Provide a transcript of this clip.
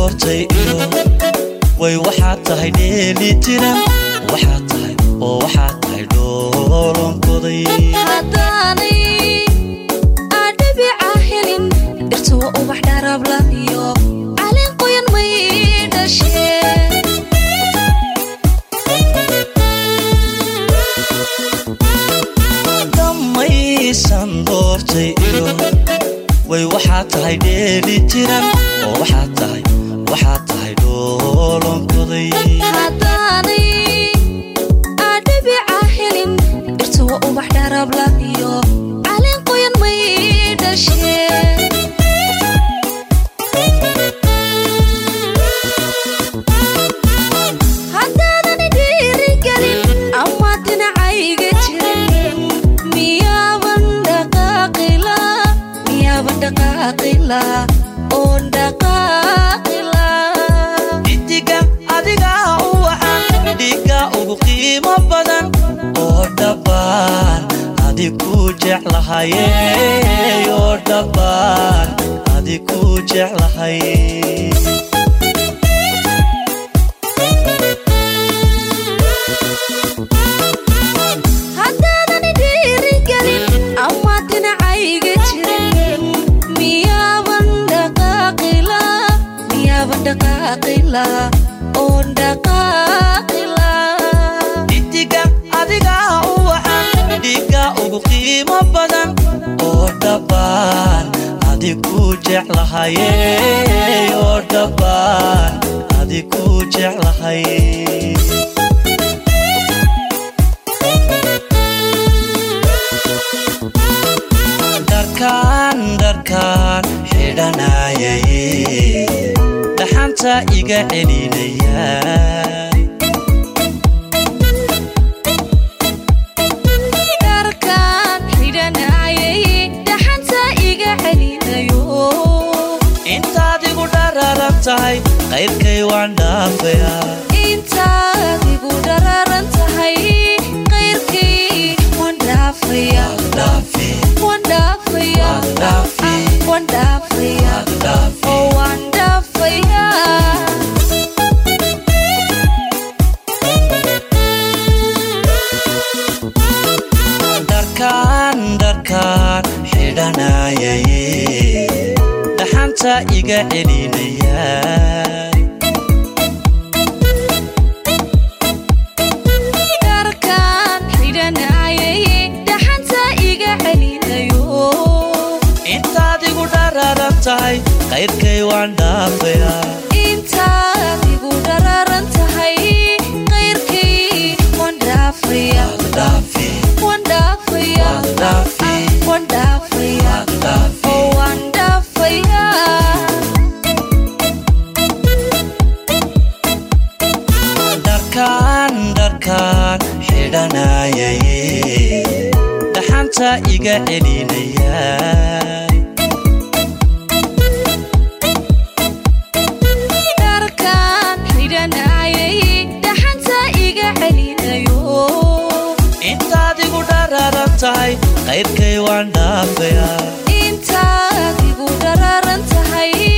doortay iyo way waxaad tahay dheeli tiran waxaad tahay oo waxaad tahay dhoolonkoday haddaanay adhabica helin dhirta waa ubax dharabla iyo caleen qoyan may dhasheen dhammaysan doortay iyo way waxaad tahay dheeli tiran oo waxaad tahay waxaad tahay dhoolonkoday haddaanay adhabica helin dhirta waa ubax dharabla iyo caleen qoyan may dhasheen haddaadan dhiirigelin ama dhinacayga jirin miyaaban dhaqaaqila miyaaban dhaqaaqila oon dhaqaaqila dhidiga adigaa u wacan dhiga ugu qiimo badan oo dhabbaan adi ku jeclahaye oo dhabbaan adi ku jeclahay haddaadan dhiirigelin ama dhinacayga jirin miyaaban dhaqaaqila miyaaban dhaqaaqila oon dhaqaaqila dhidiga adigaa u wacan dhiga ugu qiimo badan oo dhabbaan adi ku jeclahaye oo dhabbaan adi ku jeclahay dharkaan dharkaan xidhanayay dhaxanta iga celinaya dharkaan xidhanayay dhaxanta iga celinayo intaad igu dhararan tahay qayrkay waan dhaafayaa intaad igu dhararan tahay qayrkii waan dhaafaya dhaafi waan dhaafaya dhaafi waan dhaafaya dhaafi oo waan dhaafaya dharkaan dharkaan xidhanayay dhaxanta iga celinaya dharkaan xidhanayay dhaxanta iga celinayo intaad igu dhararan tahay qayrkay waan dhaafayaa intaad igu dhararan tahay qayrkii waan dhaafaya dhaafi waan dhaafaya dhaafi waan dhaafaya dhaafi oo waan dhaafaya dharkaan dharkaan xidhanayay dhaxanta iga celinaya dharkaan xidhanayay dhaxanta iga celinayo intaad igu dhararan tahay qayrkay waan dhaafayaa intaad igu dhararan tahay